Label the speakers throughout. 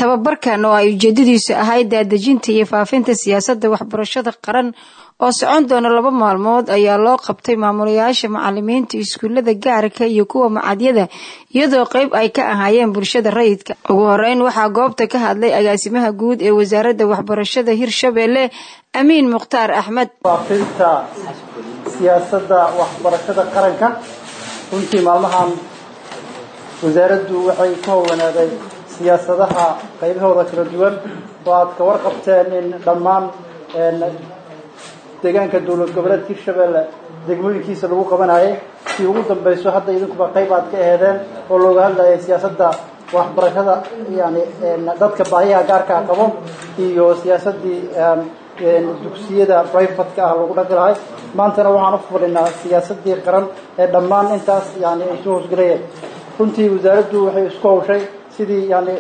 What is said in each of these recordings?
Speaker 1: tababarkan oo ay ujeedadiisu ahayd daadejinta iyo faafinta siyaasadda waxbarashada qaran oo socon doona laba maalmood ayaa loo qabtay maamulayaasha macalimiinta iskuullada gaarka iyo kuwa macadyada iyadoo qeyb ay ka ahaayeen bulshada rayidka ugu horeyn waxaa goobta ka hadlay agaasimaha guud ee wasaaradda waxbarashada hirshabeelle amiin mukhtaar axmed
Speaker 2: faafinta siyaasadda waxbarashada qaranka runtii maalmahan wasaaraddu waxay ku howlanaaday siyaasadaha qaybahooda kala duwan oo aad ka warqabteen in dhammaan deegaanka dowlad goboleedka hirshabeelle degmooyinkiisa lagu qabanayay si ugu dambayso hadda idinkuba qayb aad ka eedeen oo looga hadlayay siyaasadda waxbarashada yani dadka baahiyaha gaarkaa qabo iyo siyaasaddii dugsiyada brivatka ah lagu dhaqi lahay maantana waxaan u fadhinaa siyaasadii qaran ee dhammaan intaas yani ay soo hoosgelayeen runtii wasaaraddu waxay isku hawshay sidii yani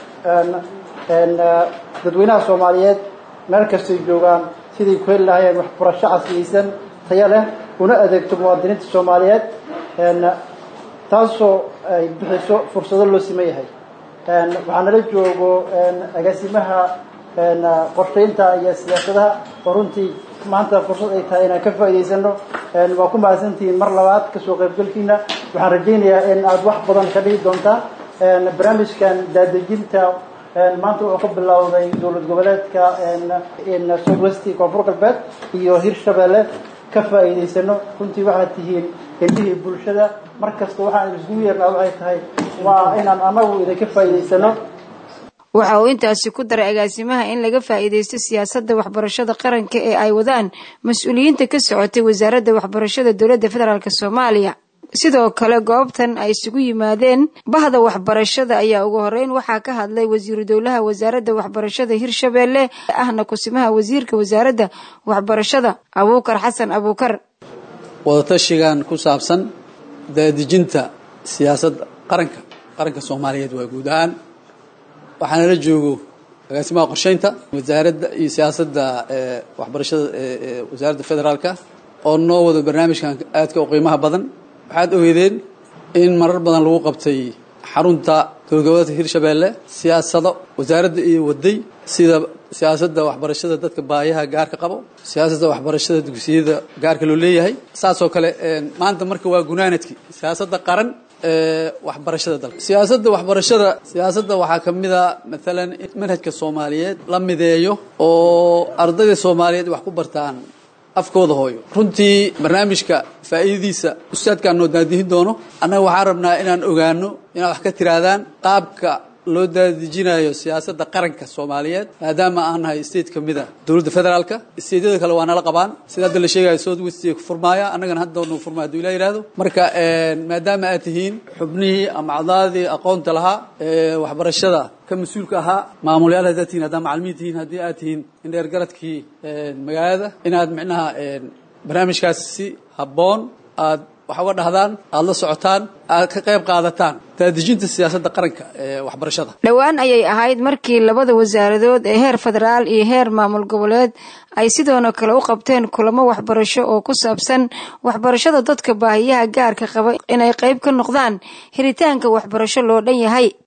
Speaker 2: dadweynaha soomaaliyeed meel kastay joogaan siday ku heli lahayeen waxbarasho casriyeysan taya leh una adeegto muwaadiniinta soomaaliyeed taasoo ay bixiso fursado loo siman yahay waxaa nala joogo agaasimaha qorshaynta iyo siyaasadaha oo runtii maanta fursad ay tahay inaan ka faa'idaysano waa ku mahadsantihiin mar labaad kasoo qaybgalkiina waxaan rajaynayaa in aada wax badan ka dhigi doontaa barnaamijkan daadejinta maanta wuxuu ka bilowday dowlad goboleedka southwesti koonfur galbeed iyo hirshabeelle ka faa'iidaysano runtii waxaad tihiin indhihii bulshada mar kasta waxaan iskugu yeernaa waxay tahay waa inaan anagu idinka faa'iidaysano
Speaker 1: waxa uu intaasi ku daray agaasimaha in laga faa'iidaysto siyaasadda waxbarashada qaranka ee ay wadaan mas-uuliyiinta ka socotay wasaaradda waxbarashada dowladda federaalk soomaaliya sidoo kale goobtan ay isugu yimaadeen bahda waxbarashada ayaa ugu horeyn waxaa ka hadlay wasiiru dowlaha wasaaradda waxbarashada hirshabeelle ahna kusimaha wasiirka wasaaradda waxbarashada abuukar xasan abuukar
Speaker 3: wadatashigan ku saabsan daadejinta siyaasadda qaranka qaranka soomaaliyeed waa guud ahaan waxaana la joogo agaasimaha qorsheynta wasaaradda iyo siyaasadda waxbarashada wasaaradda federaalka oo noo wado barnaamijkan aadka u qiimaha badan waxaad ogeydeen in marar badan lagu qabtay xarunta dowlad goboleedka hirshabeelle siyaasado wasaaradda iyo waday sida siyaasadda waxbarashada dadka baayaha gaarka qabo siyaasadda waxbarashada dugsiyada gaarka loo leeyahay saasoo kale maanta marka waa gunaanadkii siyaasadda qaran waxbarashada dalka siyaasadda waxbarashada siyaasadda waxaa ka mid a maalan in manhajka soomaaliyeed la mideeyo oo ardayda soomaaliyeed wax ku bartaan afkooda hooyo runtii barnaamijka faa'iidadiisa ustaadkaan noo daadihin doono annaga waxaan rabnaa inaan ogaano inaad wax ka tirahdaan qaabka loo daadejinayo siyaasadda qaranka soomaaliyeed maadaama aan nahay state ka mid a dowladda federaalka stateyada kale waa nala qabaan sida hadda la sheegayo south west ku furmaaya annagana hadda nu furmaya haduu ilah yihahdo marka maadaama aad tihiin xubnihii ama cadaadii aqoonta lahaa waxbarashada ka mas-uulka ahaa maamulyaal haddaad tihiin haddaa macalimiin tihiin haddii aad tihiin indheer garadkii magaalada inaad micnaha barnaamijkaas si habboon aad wax uga dhahdaan aada la socotaan aad ka qayb qaadataan daadejinta siyaasadda qaranka ee waxbarashada
Speaker 1: dhowaan ayay ahayd markii labada wasaaradood ee heer federaal iyo heer maamul goboleed ay sidoona kale u qabteen kulamo waxbarasho oo ku saabsan waxbarashada dadka baahiyaha gaarka qaba inay qayb ka noqdaan helitaanka waxbarasho loo dhan yahay